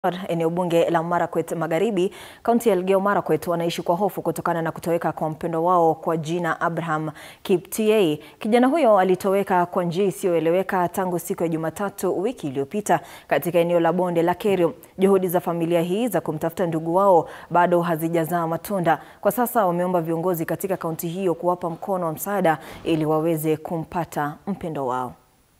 Eneo bunge la Marakwet Magharibi, kaunti ya Elgeyo Marakwet wanaishi kwa hofu kutokana na kutoweka kwa mpendwa wao kwa jina Abraham Kiptiei. Kijana huyo alitoweka kwa njia isiyoeleweka tangu siku ya Jumatatu wiki iliyopita katika eneo la bonde la Kerio. Juhudi za familia hii za kumtafuta ndugu wao bado hazijazaa matunda. Kwa sasa wameomba viongozi katika kaunti hiyo kuwapa mkono wa msaada ili waweze kumpata mpendwa wao.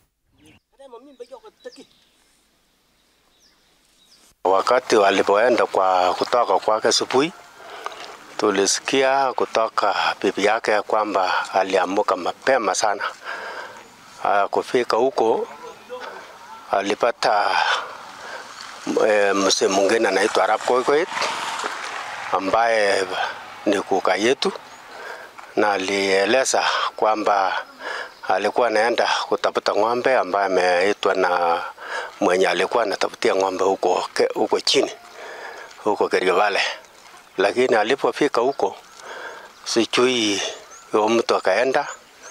Wakati walipoenda kwa kutoka kwake asubuhi, tulisikia kutoka bibi yake kwamba aliamuka mapema sana. Uh, kufika huko alipata e, mzee mwingine anaitwa Arap Koikoit ambaye ni kuka yetu, na alieleza kwamba alikuwa anaenda kutafuta ng'ombe ambaye ameitwa na mwenye alikuwa anatafutia ng'ombe huko, huko chini huko Kerio Valley, lakini alipofika huko sijui huyo mtu akaenda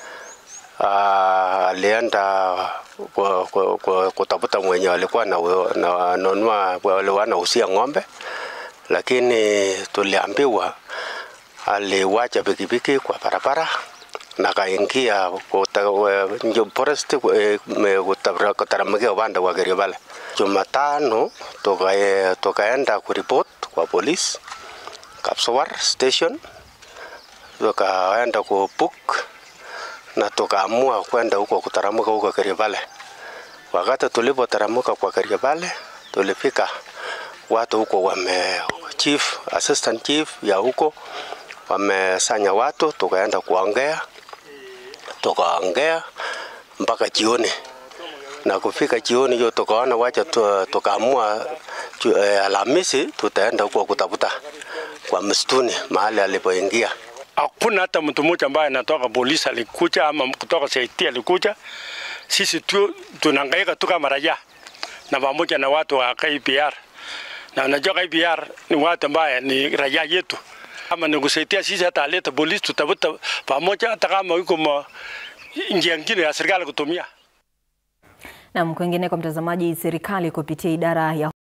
alienda kutafuta mwenye alikuwa nanunua wale wanausia ng'ombe, lakini tuliambiwa aliwacha pikipiki kwa barabara na kaingia forest kutaramkia upande wa Kerio Valley. Jumatano tukaenda kuripot kwa polisi Kapsowar station, tukaenda kubook na tukaamua kwenda huko kutaramuka huko Kerio Valley. Wakati tulipotaramuka kwa Kerio Valley, tulifika watu huko wame chief, assistant chief ya huko wamesanya watu, tukaenda kuongea tukaongea mpaka jioni, na kufika jioni hiyo tukaona wacha tukaamua eh, Alhamisi tutaenda huko kutafuta kwa msituni mahali alipoingia. Hakuna hata mtu mmoja ambaye anatoka polisi alikuja ama kutoka CIT alikuja. Sisi tu tunahangaika tu kama raia na pamoja na watu wa KPR, na unajua KPR ni watu ambaye ni raia yetu kama ni kusaidia sisi, hata aleta polisi tutafuta pamoja, hata kama yuko njia nyingine ya serikali kutumia. Na kwingine, kwa mtazamaji, serikali kupitia idara ya